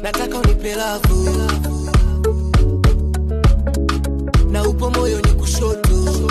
nataka unipe lavu na upo moyo ni kushoto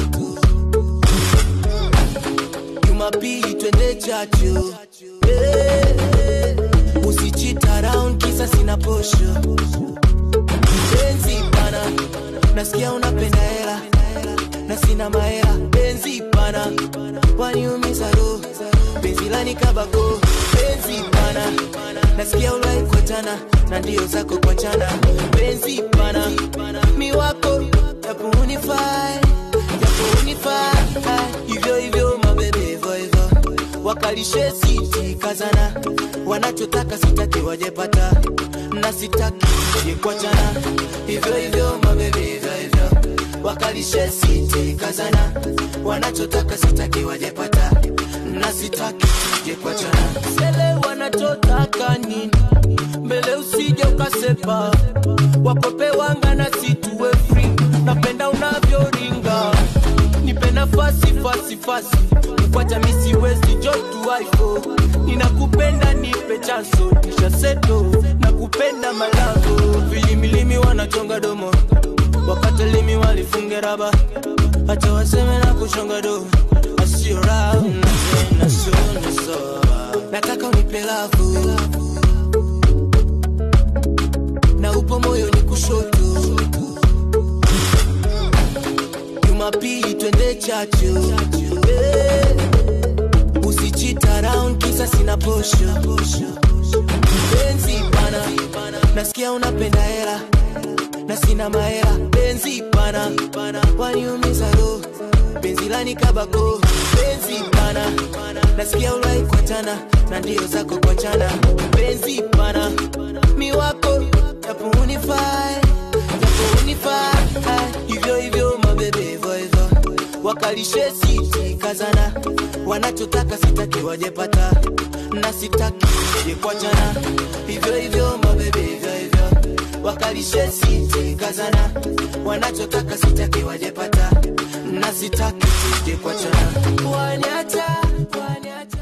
jumapili twende chacho Eh, usichita round kisa sina posho benzi pana nasikia unapenda hela na sina mahela benzi pana waniumiza roho benzi lani kabako benzi pana nasikia ulai kuachana na ndio zako kuachana benzi pana mi wako japo unifai japo unifai hivyo hivyo mabebe hivyo hivyo wakalishe siti kazana wanachotaka sitaki wajepata na sitaki je kuachana hivyo hivyo mabebe hivyo hivyo wakalishe siti kazana wanachotaka sitaki wajepata na sitaki je kuachana sele wanachotaka nini mbele usije ukasepa wakope wanga na situwe free napenda unavyoringa nipe nafasi fasi fasi mkwacha misiwezi jotu waifo ninakupenda nipe chanso kisha seto nakupenda malango vilimilimi wanachonga domo wakatalimi walifunge raba hata waseme na kuchonga do asiora nataka unipe lavu na upo moyo ni kushoto jumapili twende chacho Eh, usichita round kisa sina posho benzi pana nasikia unapenda hela na sina mahela benzi pana waniumiza roho benzi lani kabako benzi pana nasikia ulai kuachana na ndio zako kuachana benzi pana mi wako japo unifai japo unifai hivyo hivyo mabebe hivyo hivyo wakalishe siti kazana wanachotaka sitaki wajepata na sitaki je kuachana hivyo hivyo mabebe hivyo hivyo wakalishe siti kazana wanachotaka sitaki wajepata na sitaki je kuachana waniacha waniacha